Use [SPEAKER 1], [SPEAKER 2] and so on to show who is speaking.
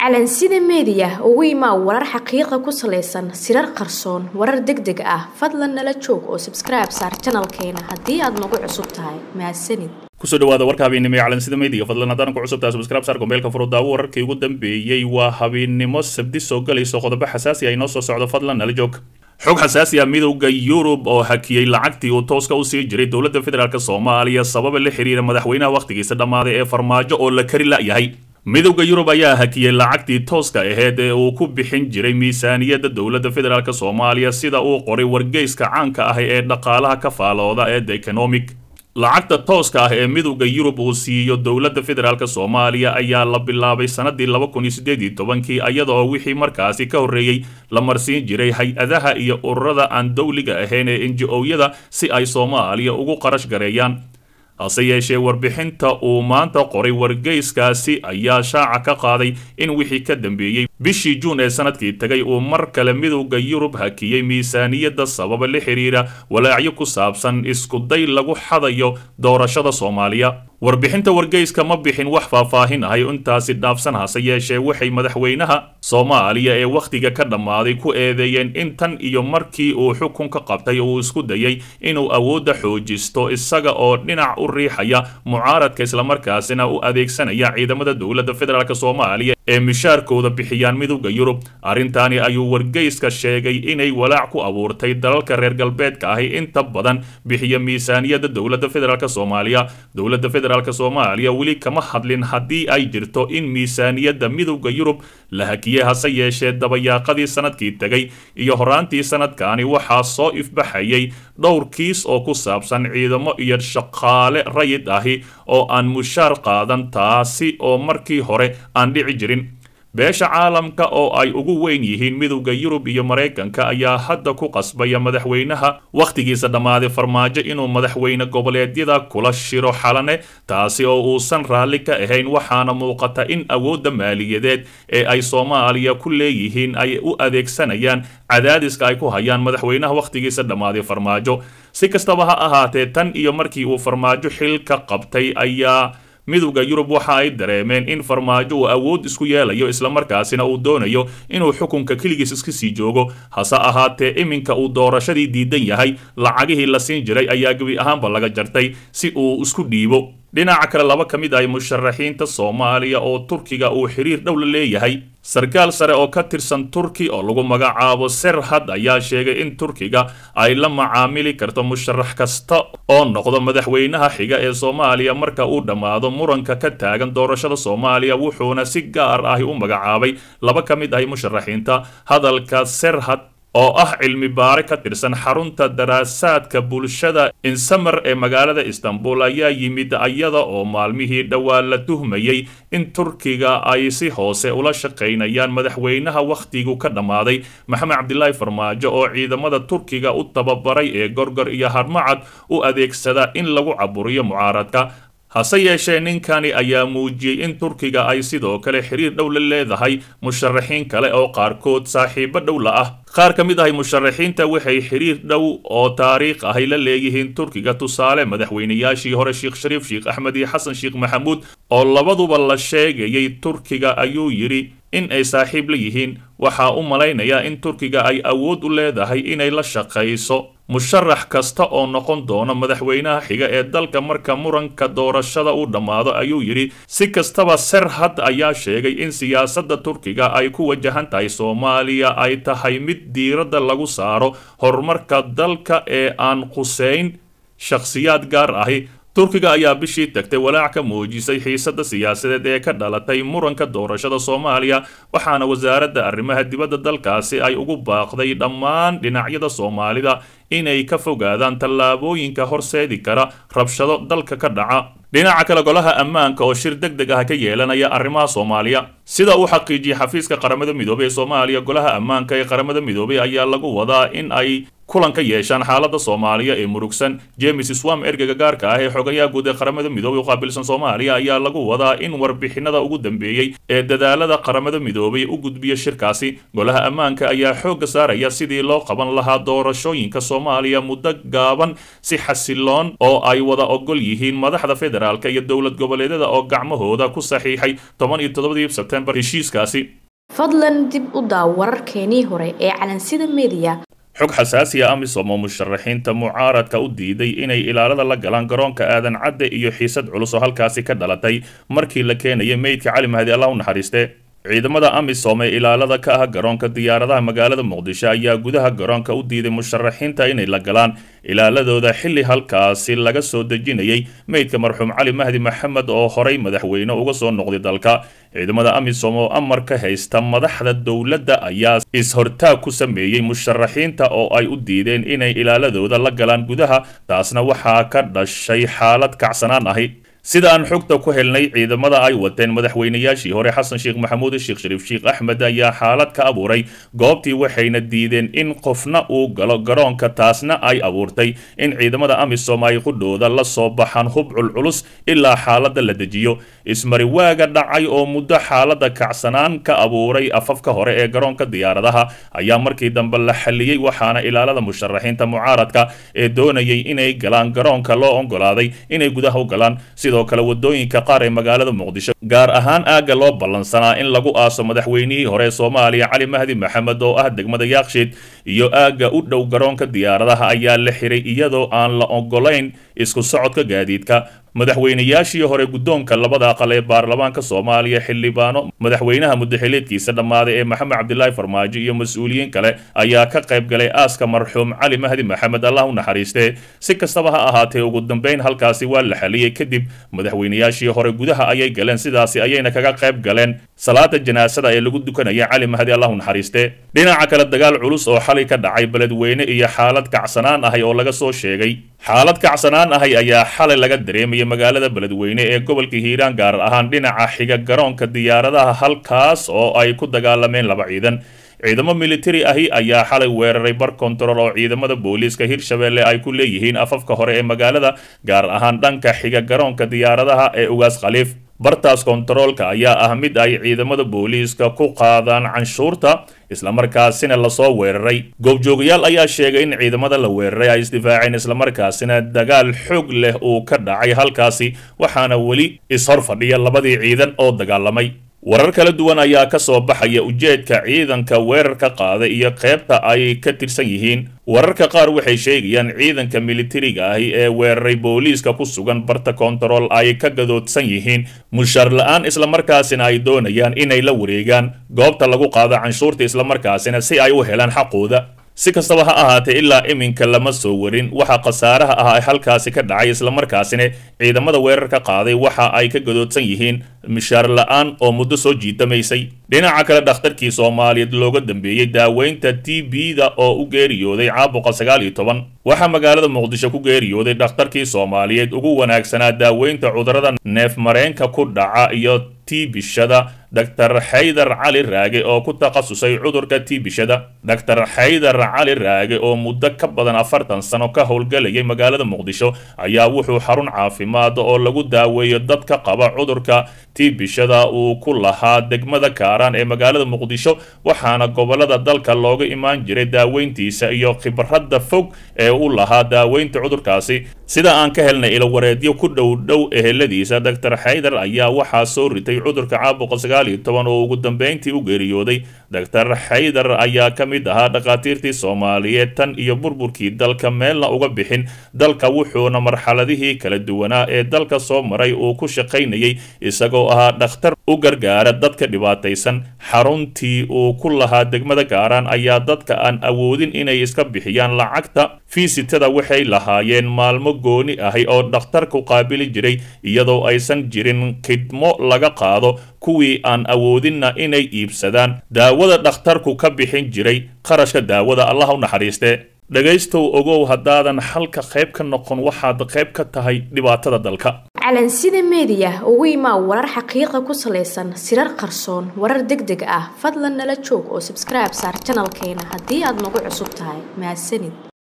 [SPEAKER 1] calansida meediya ugu imaa warar xaqiiqa ku salaysan sirar qarsoon warar deg deg ah fadlan nala joog oo sabskribe saar janalkeena haddii aad nagu cusub tahay mahadsanid
[SPEAKER 2] kusoo dhawaada warka habeennimo ee calansida meediga fadlan haddaan ku cusubtahay subscribe saar gombeelka furudaawo wararkii ugu dambeeyey waa habeennimo sabdi soo galayso qodobo xasaasi ah inoo soo socdo fadlan nala joog xog xasaasi ah midowda yurub oo hakiyey lacagtii uu tooska u sii jiray dowladda federaalk soomaaliya sababa la xiriira madaxweynaha wakhtigiisa dhammaaday ee farmaajo oo la kari la'yahay midowda yurub ayaa hakiyey lacagtii tooska aheyd ee uu ku bixin jiray miisaaniyadda dowladda federaalk soomaaliya sida uu qoray wargeyska caanka ah ee dhaqaalaha ka faalooda ee the economic lacagta tooska ah ee midowda yurub uu siiyo dowladda federaalk soomaaliya ayaa la bilaabay sanadii laba kun iyo siddeed iyo tobankii iyadoo wixii markaasi ka horreeyey la marsiin jiray hay-adaha iyo ururada aan dowliga ahayn ee inji-ooyada si ay soomaaliya ugu qarash gareeyaan hase yeeshee warbixinta uu maanta qoray wargeyskaasi ayaa shaaca ka qaaday in wixii ka dambeeyey bishii juun ee sanadkii tagay uu mar kale midowda yurub hakiyey miisaaniyadda sababa la xiriira walaacyo ku saabsan iskuday lagu xadayo doorashada soomaaliya warbixinta wargeyska ma bixin wax faahfaahin ahay intaasi dhaafsan hase yeeshee waxay madaxweynaha soomaaliya ee wakhtiga ka dhammaaday ku eedeeyeen in tan iyo markii uu xukunka qabtay uu isku dayay inuu awoodda xoojisto isaga oo dhinac u riixaya mucaaradka islamarkaasina u adeegsanaya ciidamada dowladda federaalk soomaaliya ee mishaarkooda bixiyaan midowda yurub arrintaani ayuu wargeyska sheegay inay walaac ku abuurtay dalalka reer galbeedka ahi inta badan bixiya miisaaniyadda dowladda federaalk soomaaliya dowladda federaalk soomaaliya weli kama hadlin haddii ay jirto in miisaaniyadda midowda yurub la hakiyey hase yeeshee dabayaaqadii sanadkii tegay iyo horaantii sanadkaani waxaa soo ifbaxayay dhowr kiis oo ku saabsan ciidamo iyo shaqaale rayid ahi oo aan mushaar qaadan taasi oo markii hore aan dhici jirin beesha caalamka oo ay ugu weyn yihiin midowda yurub iyo maraykanka ayaa hadda ku qasbaya madaxweynaha wakhtigiisa dhammaaday farmaajo inuu madaxweyne goboleedyada kula shiro xalane taasi oo uusan raalli ka ahayn waxaana muuqata in awoodda maaliyadeed ee ay soomaaliya ku leeyihiin ay u adeegsanayaan cadaadiska ay ku hayaan madaxweynaha wakhtigiisa dhammaaday farmaajo si kastaba ha ahaatee tan iyo markii uu farmaajo xilka qabtay ayaa midowda yurub waxa ay dareemeen in farmaajo uu awood isku yeelayo islamarkaasina uu doonayo inuu xukunka keligiis iska sii joogo hase ahaatee iminka uu doorashadii diidan yahay lacagihii la siin jiray ayaa gebi ahaanba laga jartay si uu isku dhiibo dhinaca kale laba ka mid ah musharaxiinta soomaaliya oo turkiga uu xiriir dhow la leeyahay sarkaal sare oo ka tirsan turki oo lagu magacaabo serhad ayaa sheegay in turkiga ay la macaamili karto musharax kasta oo noqdo madaxweynaha xiga ee soomaaliya marka uu dhammaado muranka ka taagan doorashada soomaaliya wuxuuna si gaar ahi u magacaabay laba ka mid ah musharaxiinta hadalka serhad oo ah cilmi baare ka tirsan xarunta daraasaadka bulshada insamer ee magaalada istanbul ayaa yimid iyada oo maalmihii dhowaa la tuhmayey in turkiga ay si hoose ula shaqaynayaan madaxweynaha wakhtigu ka dhammaaday maxamed cabdilaahi farmaajo oo ciidamada turkiga u tababaray ee gorgor iyo harmacad u adeegsada in lagu caburiyo mucaaradka hase yeeshee ninkani ayaa muujiyey in turkiga ay sidoo kale xiriir dhow la leedahay musharaxiin kale oo qaarkood saaxiibo dhow la ah qaar ka mid ahay musharaxiinta waxay xiriir dhow oo taariikh ahay la leeyihiin turkiga tusaale madaxweynayaashii hore sheekh shariif sheekh axmed iyo xasan sheekh maxamuud oo labaduba la sheegayay turkiga ayuu yidhi in ay saaxiib la yihiin waxaa u malaynayaa in turkiga ay awood u leedahay inay la shaqayso musharax kasta oo noqon doona madaxweynaha xiga ee dalka marka muranka doorashada uu dhammaado ayuu yidhi si kastaba serhad ayaa sheegay in siyaasadda turkiga ay ku wajahan tahay soomaaliya ay tahay mid diiradda lagu saaro horumarka dalka ee aan quseyn shakhsiyaad gaar ahi turkiga ayaa bishii tagtay walaac ka muujisay xiisadda siyaasadeed ee ka dhalatay muranka doorashada soomaaliya waxaana wasaaradda arrimaha dibadda dalkaasi ay ugu baaqday dhammaan dhinacyada soomaalida inay ka fogaadaan tallaabooyinka horseedi kara rabshado dalka ka dhaca dhinaca kale golaha ammaanka oo shir deg deg ah ka yeelanaya arrimaha soomaaliya sida uu xaqiijiyey xafiiska qaramada midoobey ee soomaaliya golaha ammaanka ee qaramada midoobey ayaa lagu wadaa in ay kulan ka yeeshaan xaaladda soomaaliya ee murugsan james swam ergeyga gaarka ah ee xogayaha guud ee qaramada midoobay u qaabilsan soomaaliya ayaa lagu wadaa in warbixinada ugu dambeeyey ee dadaalada qaramada midoobay u gudbiya shirkaasi golaha ammaanka ayaa xoogga saaraya sidii loo qaban lahaa doorashooyinka soomaaliya muddo gaaban si xasiloon oo ay wada ogol yihiin madaxda federaalk iyo dowlad goboleedyada oo gacmahooda ku saxiixay toban iyo toddobadii sebtembar heshiiskaasi
[SPEAKER 1] fadlan dib u daaw wararkeenii hore ee calansida mediya
[SPEAKER 2] xog xasaasiya amisom oo musharaxiinta mucaaradka u diiday inay ilaalada la galaan garoonka aadan cadde iyo xiisad culus oo halkaasi ka dhalatay markii la keenayay meydka cali mahdi allah u naxariiste ciidamada amisom ee ilaalada ka ah garoonka diyaaradaha magaalada muqdisho ayaa gudaha garoonka u diiday musharaxiinta inay la galaan ilaaladooda xilli halkaasi laga soo dejinayay meydka marxuum cali mahdi maxamed oo horay madaxweyne uga soo noqday dalka ciidamada amisom oo amar ka haysta madaxda dowladda ayaa is-hortaag ku sameeyey musharaxiinta oo ay u diideen inay ilaaladooda la galaan gudaha taasna waxaa ka dhashay xaalad kacsanaan ahi sida aan xogta ku helnay ciidamada ay wateen madaxweynayaashii hore xasan sheekh maxamuud sheekh shariif sheekh axmed ayaa xaalad ka abuuray goobtii waxayna diideen in qofna uu galo garoonka taasna ay abuurtay in ciidamada amisom ay qudhooda la soo baxaan hubcul culus ilaa xaaladda la dejiyo ismariwaaga dhacay oo muddo xaaladda kacsanaan ka abuuray afafka hore ee garoonka diyaaradaha ayaa markii dambe la xalliyey waxaana ilaalada musharaxiinta mucaaradka ee doonayay inay galaan garoonka loo ogolaaday inay gudaha u galaan sidoo kale wadooyinka qaar ee magaalada muqdisho gaar ahaan aagga loo ballansanaa in lagu aaso madaxweynihii hore soomaaliya cali mahdi maxamed oo ah degmada yaakshiid iyo aagga u dhow garoonka diyaaradaha ayaa la xiray iyadoo aan la ogolayn isku socodka gaadiidka madaxweynayaashii hore guddoonka labada aqal ee baarlamaanka soomaaliya xildhibaano madaxweynaha mudaxileedkiisa dhammaaday ee maxamed cabdilaahi farmaajo iyo mas-uuliyiin kale ayaa ka qayb galay aaska marxuum cali mahdi maxamed allah u naxariistee si kastaba ha ahaatee ugu dambeyn halkaasi waa la xaliyey kadib madaxweynayaashii hore gudaha ayay galeen sidaasi ayayna kaga qayb galeen salaada janaasada ee lagu dukanaya cali mahdi allah u naxariistee dhinaca kale dagaal culus oo xalay ka dhacay beledweyne iyo xaalad kacsanaan ahay oo laga soo sheegay xaalad kacsanaan ahay ayaa xalay laga dareemayay magaalada beledweyne ee gobolka hiiraan gaar ahaan dhinaca xiga garoonka diyaaradaha halkaas oo ay ku dagaalameen laba ciidan ciidamo militari ahi ayaa xalay weeraray bar kontarool oo ciidamada booliiska hirshabelle ay ku leeyihiin afafka hore ee magaalada gaar ahaan dhanka xiga garoonka diyaaradaha ee ugaas khaliif bartaas kontaroolka ayaa ah mid ay ciidamada booliiska ku qaadaan canshuurta islamarkaasina lasoo weeraray goobjoogayaal ayaa sheegay in ciidamada la weeraray ay isdifaaceen islamarkaasina dagaal xoog leh uu ka dhacay halkaasi waxaana weli ishor fadhiya labadii ciidan oo dagaalamay warar kala duwan ayaa ka soo baxaya ujeedka ciidanka weerarka qaada iyo qaybta ay ka tirsan yihiin wararka qaar waxay sheegayaan ciidanka militariga ahi ee weeraray booliiska ku sugan barta kontarool ay ka gadoodsan yihiin mushaar la-aan islamarkaasina ay doonayaan inay la wareegaan goobta lagu qaado canshuurta islamarkaasina si ay u helaan xaqooda si kastaba ha ahaatee ilaa iminka lama soo warin waxa khasaaraha ah ee halkaasi ka dhacay islamarkaasina ciidamada weerarka qaaday waxa ay ka gadoodsan yihiin mishaar la-aan oo muddo soo jiitamaysay dhinaca kale dhakhtarkii soomaaliyeed looga dambeeyey daaweynta t b-da oo u geeriyooday caabuqa sagaal iyo toban waxaa magaalada muqdisho ku geeriyooday dhakhtarkii soomaaliyeed ugu wanaagsanaa daaweynta cudurrada neef mareenka ku dhaca iyo tiibishada dr xaydar cali raage oo ku takhasusay cudurka tiibishada dr xaydar cali raage oo muddo ka badan afartan sano ka howlgalayay magaalada muqdisho ayaa wuxuu xarun caafimaad oo lagu daaweeyo dadka qaba cudurka tiibishada uu ku lahaa degmada kaaraan ee magaalada muqdisho waxaana gobolada dalka looga imaan jiray daaweyntiisa iyo khibradda fog ee u lahaa daaweynta cudurkaasi sida aan ka helnay ilowareedyo ku dhow dhow eheladiisa dr xaydar ayaa waxaa soo ritay cudurka caabuqa sagaal iyo toban oo ugu dambeyntii u geeriyooday dr xaydar ayaa ka mid ahaa dhakhaatiirtii soomaaliyeed tan iyo burburkii dalka meelna uga bixin dalka wuxuuna marxaladihii kala duwanaa ee dalka soo maray uu ku shaqaynayay isagoo ahaa dhakhtar u gargaara dadka dhibaataysan xaruntii uu ku lahaa degmada gaaraan ayaa dadka aan awoodin inay iska bixiyaan lacagta fiisitada waxay lahaayeen maalmo gooni ahi oo dhakhtarku qaabili jiray iyadoo aysan jirin khidmo laga qaado kuwii aan awoodinna inay iibsadaan daawada dhakhtarku ka bixin jiray qarashka daawada allah u naxariiste dhegaystow ogow haddaadan xalka qayb ka noqon waxaad qayb ka tahay dhibaatada dalka
[SPEAKER 1] calansida meediya ugu imaa warar xaqiiqa ku salaysan sirar qarsoon warar deg deg ah fadlan nala joog oo sabskribe saar janalkeena haddii aad nagu cusub tahay mahadsanid